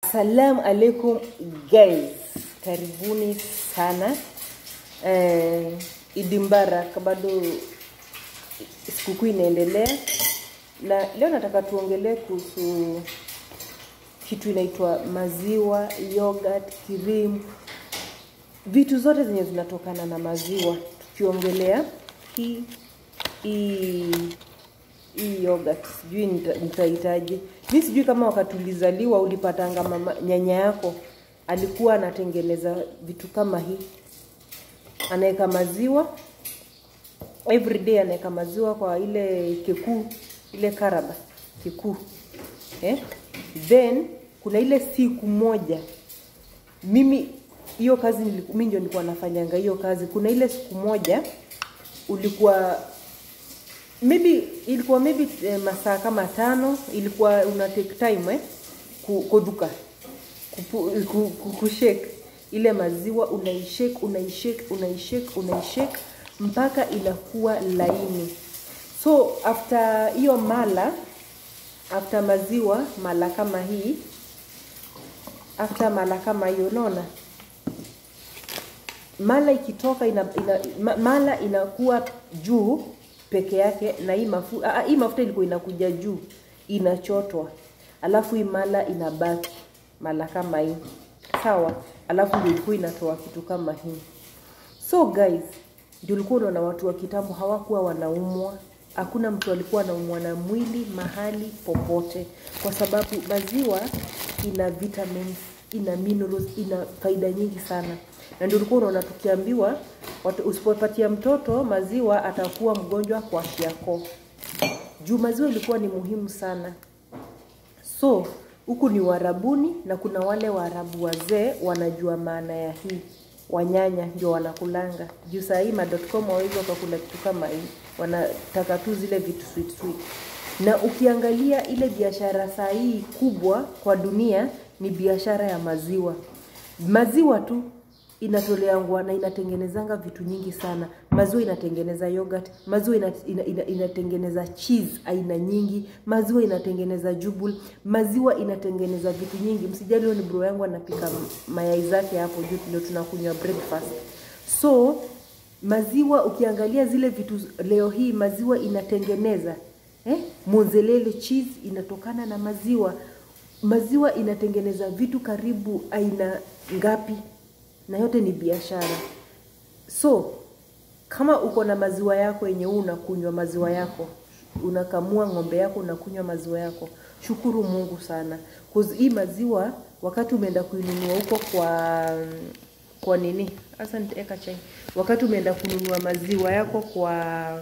Assalamu alaikum guys, karibuni sana eh, Idi Mbarak, bado sikukuu inaendelea, na leo nataka tuongelee kuhusu kitu inaitwa maziwa, yogurt, cream, vitu zote zenye zinatokana na maziwa, tukiongelea hii hii hii yogurt sijui nita- nitahitaji mi sijui kama wakati ulizaliwa ulipatanga mama nyanya yako alikuwa anatengeneza vitu kama hii anaweka maziwa every day anaweka maziwa kwa ile kikuu ile karaba kikuu eh? then kuna ile siku moja mimi hiyo kazi niliku- mi ndio nilikuwa nafanyanga hiyo kazi kuna ile siku moja ulikuwa maybe ilikuwa maybe eh, masaa kama tano ilikuwa una take time eh, ku- kuduka kupu- ku- ku- kushake ile maziwa unaishake unaishake unaishake unaishake mpaka inakuwa laini so after hiyo mala after maziwa mala kama hii after mala kama hiyo unaona mala ikitoka ina, ina, ma, mala inakuwa juu peke yake na hii mafuta hii mafuta ilikuwa inakuja juu inachotwa alafu hii mala inabaki mala kama hii sawa alafu ndio ilikuwa inatoa kitu kama hii so guys ndio ulikuwa unaona watu wa kitambo hawakuwa wanaumwa hakuna mtu alikuwa anaumwa na mwili mahali popote kwa sababu maziwa ina vitamins ina minerals ina faida nyingi sana na ndio ulikuwa unaona tukiambiwa watu- usipopatia mtoto maziwa atakuwa mgonjwa kwa shiako juu maziwa ilikuwa ni muhimu sana so huku ni warabuni na kuna wale waarabu wazee wanajua maana ya hii wanyanya ndio wanakulanga juu saa hii ma.com wawezi wakakula kitu kama hii wanataka tu zile vitu sweet sweet na ukiangalia ile biashara saa hii kubwa kwa dunia ni biashara ya maziwa maziwa tu inatoleangwa na inatengenezanga vitu nyingi sana maziwa inatengeneza yogurt maziwa ina, ina, ina, inatengeneza cheese aina nyingi maziwa inatengeneza jubul maziwa inatengeneza vitu nyingi msijali huyo ni bro yangu anapika mayai zake hapo juu ndio tunakunywa breakfast so maziwa ukiangalia zile vitu leo hii maziwa inatengeneza eh? mozzarella cheese inatokana na maziwa maziwa inatengeneza vitu karibu aina ngapi na yote ni biashara so kama uko na maziwa yako yenye huu unakunywa maziwa yako unakamua ng'ombe yako unakunywa maziwa yako shukuru mungu sana 'Cause hii maziwa wakati umeenda kuinunua huko kwa kwa nini hasa nitaeka chai wakati umeenda kununua maziwa yako kwa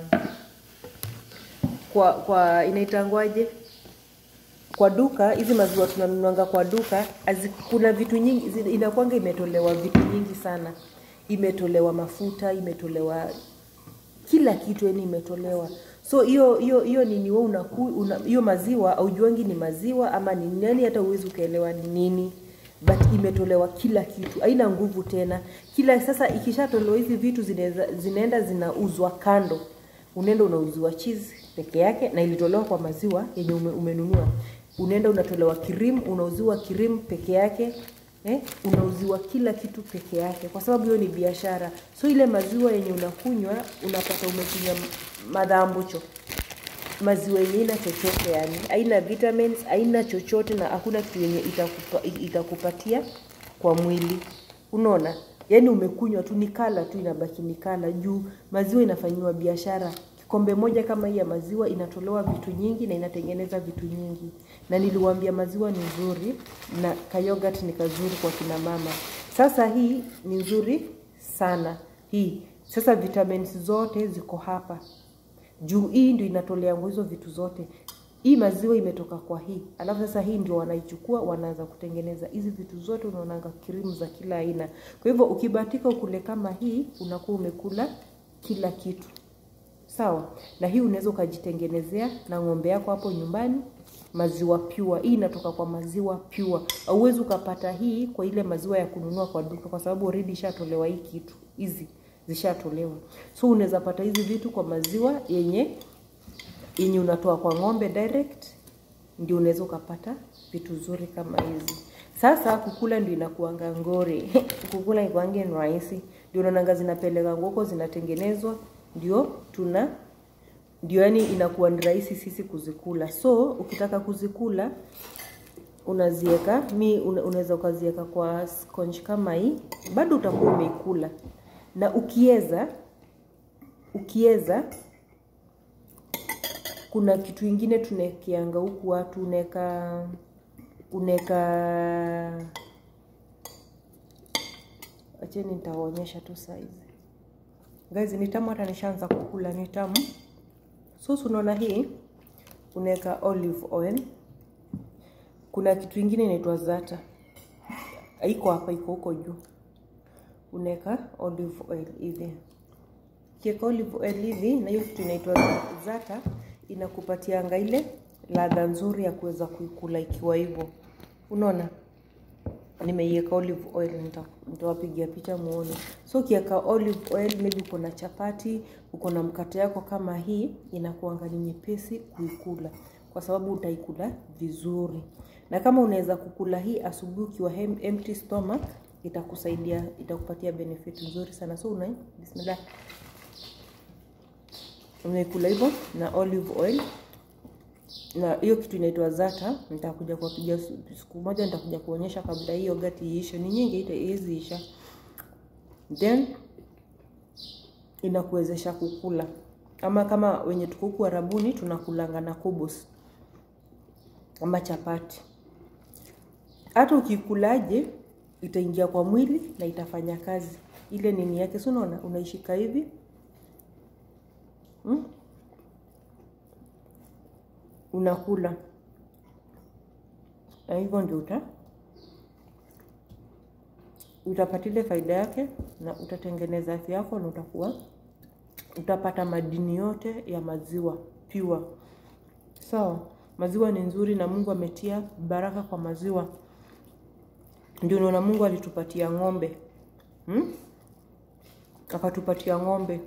kwa kwa inaitangwaje kwa duka hizi maziwa tunanunuanga kwa duka azi, kuna vitu nyingi zi- inakwanga imetolewa vitu nyingi sana imetolewa mafuta imetolewa kila kitu yani imetolewa so hiyo hiyo hiyo nini wewe unaku una, hiyo maziwa aujuangi ni maziwa ama ni nini yani hata uwezi ukaelewa ni nini but imetolewa kila kitu haina nguvu tena kila sasa ikishatolewa hizi vitu zineza, zinaenda zinauzwa kando unaenda unauziwa cheese peke yake na ilitolewa kwa maziwa yenye ume, umenunua unaenda unatolewa kirimu unauziwa kirimu peke yake eh? unauziwa kila kitu peke yake kwa sababu hiyo ni biashara so ile maziwa yenye unakunywa unapata umekunywa madhambucho maziwa yenye ina chochote yani haina vitamins haina chochote na hakuna kitu yenye itakupa, itakupatia kwa mwili unaona yaani umekunywa tu ni kala tu inabaki ni kala juu maziwa inafanyiwa biashara kikombe moja kama hii ya maziwa inatolewa vitu nyingi na inatengeneza vitu nyingi na niliwaambia maziwa ni nzuri na kayogat ni kazuri kwa kina mama sasa hii ni nzuri sana hii sasa vitamins zote ziko hapa juu hii ndio inatoleangwa hizo vitu zote hii maziwa imetoka kwa hii alafu sasa hii ndio wanaichukua wanaanza kutengeneza hizi vitu zote unaonanga krimu za kila aina kwa hivyo ukibatika ukule kama hii unakuwa umekula kila kitu sawa na hii unaweza ukajitengenezea na ng'ombe yako hapo nyumbani maziwa pure hii inatoka kwa maziwa pure auwezi ukapata hii kwa ile maziwa ya kununua kwa duka kwa sababu already ishatolewa hii kitu hizi zishatolewa so unaweza pata hizi vitu kwa maziwa yenye yenye unatoa kwa ng'ombe direct ndio unaweza ukapata vitu zuri kama hizi sasa kukula ndio inakuanga ngori kukula ikwange ni rahisi ndio unaonanga zinapeleka ngoko zinatengenezwa ndio tuna ndio yani inakuwa ni rahisi sisi kuzikula so ukitaka kuzikula unazieka mi una, unaweza ukazieka kwa sponge kama hii bado utakuwa umeikula na ukieza ukieza kuna kitu ingine tunekianga huku watu uneka uneka acheni nitawaonyesha tu saizi guys ni tamu hata nishaanza kukula ni tamu so unaona hii unaweka olive oil kuna kitu ingine inaitwa zata iko hapa iko huko juu unaweka olive oil hivi kiweka olive oil hivi na hiyo kitu inaitwa zata inakupatianga ile ladha nzuri ya kuweza kuikula ikiwa hivyo unaona nimeiweka olive oil nitawapigia picha muone so ukiweka olive oil maybe uko na chapati uko na mkate yako kama hii inakuanga ni nyepesi kuikula kwa sababu utaikula vizuri na kama unaweza kukula hii asubuhi ukiwa empty stomach itakusaidia itakupatia benefit nzuri sana so una bismillah unaikula hivyo na olive oil na hiyo kitu inaitwa zata nitakuja kuwapigia siku moja nitakuja kuonyesha kabla hiyo gati iishe ni nyingi hizi isha then inakuwezesha kukula ama kama wenye tuko huku arabuni tunakulanga na kubus ama chapati hata ukikulaje itaingia kwa mwili na itafanya kazi ile nini yake si unaona unaishika hivi hmm? unakula na hivyo ndio uta utapata ile faida yake na utatengeneza afya yako na utakuwa utapata madini yote ya maziwa pure sawa so, maziwa ni nzuri na mungu ametia baraka kwa maziwa ndio unaona mungu alitupatia ng'ombe hmm? akatupatia ng'ombe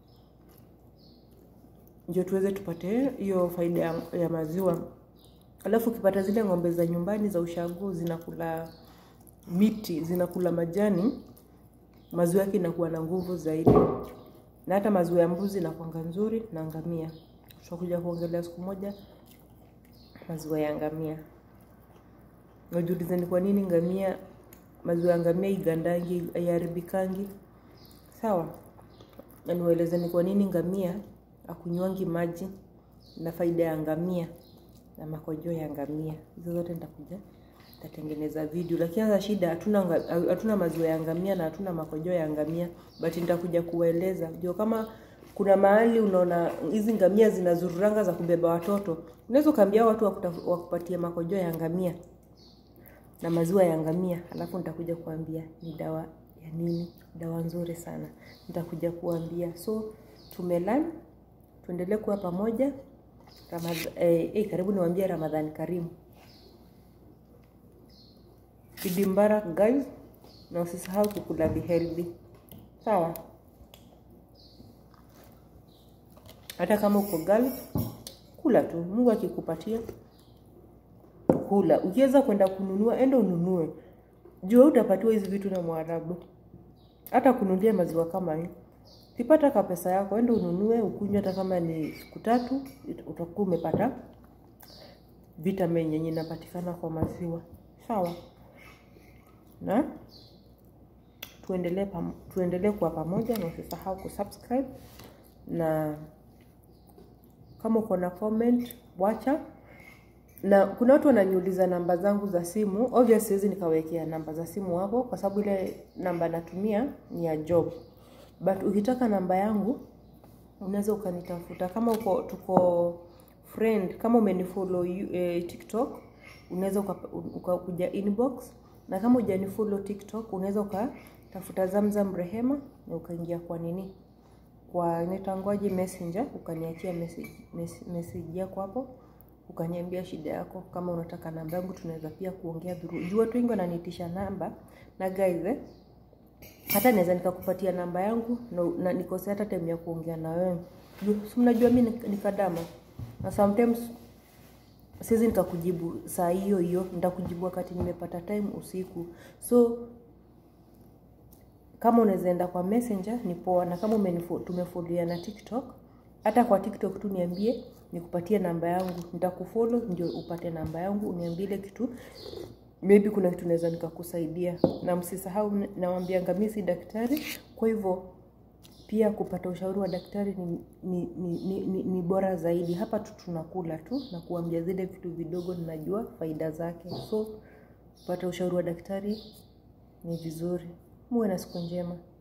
ndio tuweze tupate hiyo faida ya, ya maziwa alafu ukipata zile ng'ombe za nyumbani za ushago zinakula miti zinakula majani maziwa yake inakuwa na nguvu zaidi na hata maziwa ya mbuzi inakwanga nzuri na ngamia tutakuja kuongelea siku moja maziwa ya ngamia najiulize ni kwa nini ngamia maziwa ya ngamia igandangi ayaribikangi sawa na niwaeleze ni kwa nini ngamia akunywangi maji na faida ya ngamia na makojoo ya ngamia hizo zote nitakuja nitatengeneza video lakini sasa shida hatuna hatuna maziwa ya ngamia na hatuna makojoo ya ngamia but nitakuja kuwaeleza ndio kama kuna mahali unaona hizi ngamia zinazururanga za kubeba watoto unaweza ukaambia watu wakupatie makojoo ya ngamia na maziwa ya ngamia alafu nitakuja kuambia ni dawa ya nini dawa nzuri sana nitakuja kuambia so tumelan tuendelee kuwa pamoja Ramadh eh, eh, karibu niwaambie ramadhani karimu idi mbarak guys na usisahau kukula vihealthy sawa hata kama uko gali kula tu mungu akikupatia kula ukiweza kwenda kununua enda ununue jua utapatiwa hizi vitu na mwarabu hata kununulia maziwa kama hii ukipata ka pesa yako enda ununue ukunywe hata kama ni siku tatu utakuwa umepata vitamin yenye inapatikana kwa maziwa sawa na tuendelee pam, tuendelee kuwa pamoja na usisahau kusubscribe na kama uko na comment wacha na kuna watu wananiuliza namba zangu za simu obviously siwezi nikawekea namba za simu hapo kwa sababu ile namba natumia ni ya job but ukitaka namba yangu unaweza ukanitafuta kama uko tuko friend kama umenifollow eh, tiktok unaweza ukakuja inbox na kama hujanifollow tiktok unaweza ukatafuta zamzam rehema na ukaingia kwa nini kwa inaitangwaje messenger ukaniachia message, message yako hapo ukaniambia shida yako kama unataka namba yangu tunaweza pia kuongea dhuru juu watu wengi wananiitisha namba na guys eh, hata naweza nikakupatia namba yangu na, na nikose hata time ya kuongea na wewe si mnajua mi nikadama na sometimes siwezi nikakujibu saa hiyo hiyo nitakujibu wakati nimepata time usiku so kama unaweza enda kwa messenger ni poa na kama umenifo- tumefollow na tiktok hata kwa tiktok tu niambie nikupatie namba yangu nitakufollow ndio upate namba yangu uniambie ile kitu maybe kuna kitu naweza nikakusaidia na msisahau nawambianga mi si daktari kwa hivyo pia kupata ushauri wa daktari ni, ni, ni, ni, ni, ni bora zaidi hapa tu tunakula tu na kuambia zile vitu vidogo ninajua faida zake so kupata ushauri wa daktari ni vizuri muwe na siku njema